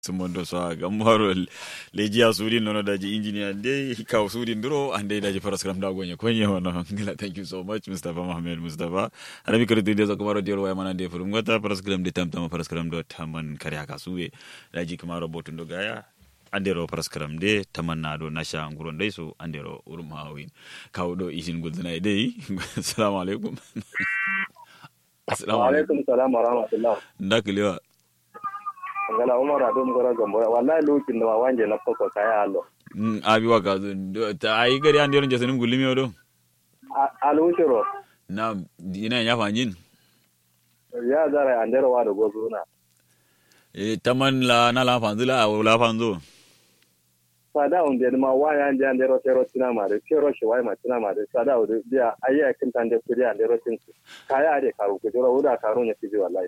sumondo so gammaro lejiya sudin nono daji engineer de kaw sudin duro ande daji paraskram da gonye konye hono ngila thank you so much mustafa mohammed mustafa arabi kirti de zakumaro diol waya mana de furum gota paraskram de tamtama paraskram do taman kare haka suwe daji kamaro botundo gaya andero paraskram de tamanna do nasha nguron dai so andero urum hawin kaw do isin gulzana dai assalamu alaikum assalamu alaikum salam wa rahmatullah ndakiliwa ngala umar ado mgora gambo wallahi lukin da wanje na foko kaya allo abi wa ka ta ai gari an diron jasanin gulimi odo alushiro na ina ya fanjin ya zara andero wa da gozuna e taman la na la fanzula a la fanzo sada unde ma waya ande andero tero tina ma de tero shi wai ma tina ma de sada ude biya ayya kin tande kuri andero tin kaya ade karu ko joro uda karu ne tiji wallahi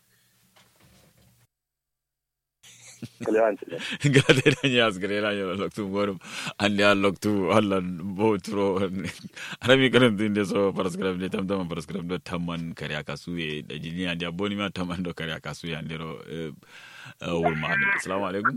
gade da ya asgare la yo loktu gorum ande al loktu alla botro arabi karam din de so paraskram de tam tam paraskram do tamman kare aka suye da jini ande boni ma tamman do kare aka suye ande ro wul ma assalamu alaikum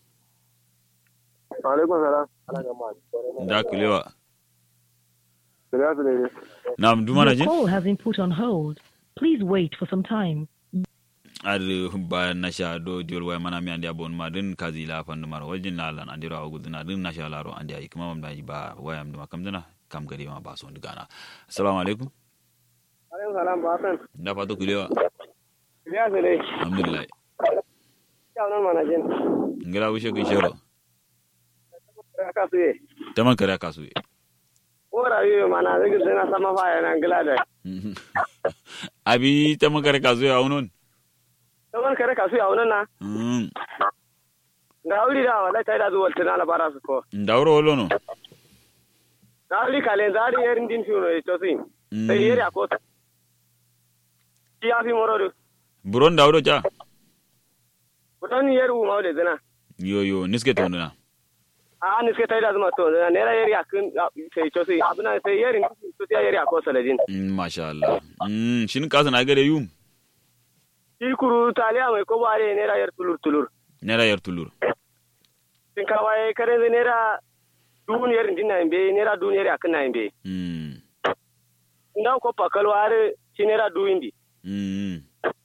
wa alaikum salam da kulewa Sira sire nam dumana Your jin call has been put on hold. Please wait for some time. ar ba nasha do diol way mana mi andi abon ma din kazi la fandu mar wajin la lan andi rawa guduna din nasha la ro andi ay kuma mam daji ba wayam duma kam dana kam gari ma ba so ndigana assalamu alaikum alaikum salam ba san da fato kulewa Sira sire alhamdulillah ya nan mana jin ngira wishe kin shero ka suye taman kare aka suye ora yi mana zai na sama fa yana ngila da abi taman kare ka suye aunon Taman kare kasu ya wannan na mm ga wuri da wallahi tai da zuwa tana la bara su ko ndawro wolono ga wuri kale zari yerin din fiuno e tosi sai yeri akota ti ya fi morodo buron ndawro ja kudan yeru mawle zana yo yo niske to na a ni suke tai da zuma to zana nera yeri akin sai tosi abuna sai yerin to ya yeri akosa ladin mm masha Allah mm shin ka sana gare yum ti kuru taliya mai ko bare nera yer tulur tulur nera yar tulur tin ka waye kare nera duniyar din na imbe nera duniyar akin na imbe mm ndan ko pakal ware ci nera duindi mm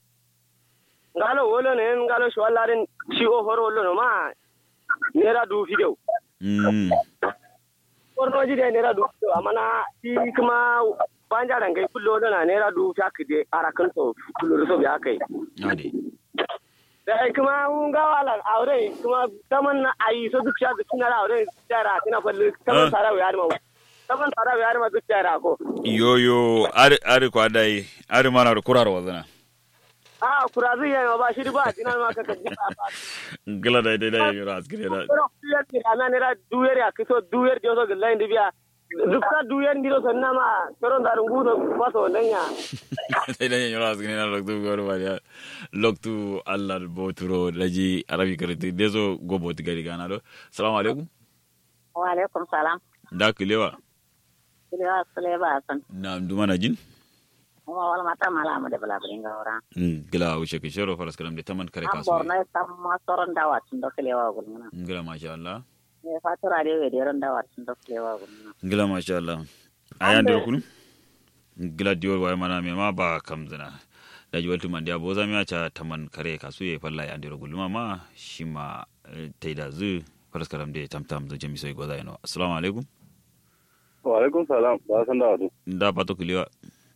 ngalo wolo ne ngalo shwalaren ci o horo wolo no ma nera du fideu mm porno ji de nera du fideu amana ti kuma banja ran kai kullo na nera du fak de arakan to kullo so biya kai ade da kuma un ga wala aure kuma taman na ayi so duk sha duk na aure tara tina fallu Ah. taman sara ya ma taman sara ya ma duk tara ko yo yo ari ari ko adai ari mana ro kurar wazana a kurazi ya ba shi ba dinan ma ka kaji ba gala dai dai dai yoro askire da pero duyer ki ana nera duyer ya kiso duyer joso gilla indi biya dukka duyer ndiro sonna ma pero ndaru ngudo paso lenya dai dai yoro askire na loktu goro bari loktu allah boturo laji arabi karati dezo go boti gari gana do assalamu alaikum wa alaikum salam da kilewa kiliwa sule ba san na dumana jin kuma wal mata mala mu da bala bringa ora mm gila wuce ki shoro faras kalam de taman kare an kasu borno tam ma soron dawa tun do kiliwa gulmuna ngila masha Allah ne fatura de we de ron dawa tun do kiliwa gulmuna ngila masha Allah ayan de kunu ngila dior way mana me ma ba kamzana da ji waltu man dia boza mi acha taman kare kasu ye falla ya ndiro gulma ma shima eh, taida zu faras kalam de tam tam zo jami soy goza ino assalamu alaikum wa alaikum salam ba san da wadu nda pato kuliwa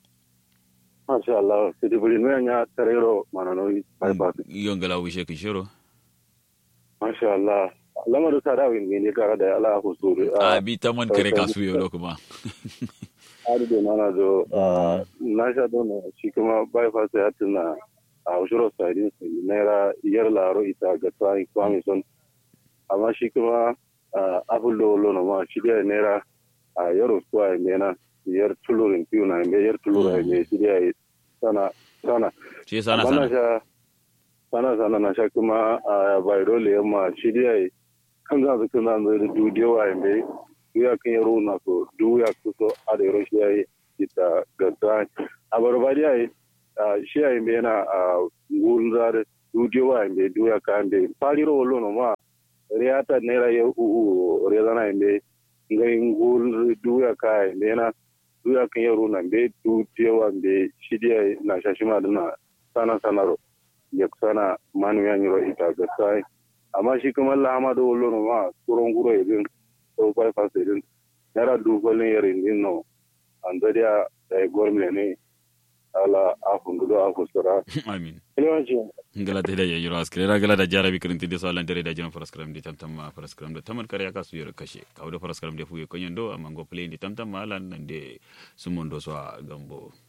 masha Allah sidi buri no nya tarero manano bai ba yo ngala wuce ki shoro masha Allah lamarin sada win ne kara da Allah ku suru abi taman kare kasu yo lo kuma adu da nana zo na sha don shi kuma bai fa sai tuna a ushuro sai sai naira yar laro ita ga tsari kwami son amma shi kuma abullo lo no ma shi da naira a yaro kwa mena yar tulurin piu na me yar tulurin me shi da sana sana ce sana amma na sana sha sana sana na sha kuma a bayro le ma shi da kan za su kana da dudiyo wa me duya kan yaro na so duya kuso a da yaro shi yayi ita ga ta a barbariya yi shi yayi me na a wurin zare studio wa mbe duya ka mbe paliro wolo no ma reata nera ye u u rezana mbe ngai ngul duya ka mbe na duya kan yaro na mbe du tewa mbe shidiya na shashima dana sana sanaro ya sana manu ya nyiro ita ga sai amma shi kuma Allah Ahmadu wolo no ma kuron guro idin so bai fasa idin nera du golin yarin din no andaria da gormle ne ala afundudo afusura amin yawanci ngala te da yiro askre ra gala da jarabi kirinti de so alan tere da jino paraskram di tamtam ma paraskram da taman kare aka su yoro kashe kawdo paraskram de fuye konyen do amma go play di tamtam ma alan nan de sumondo so a gambo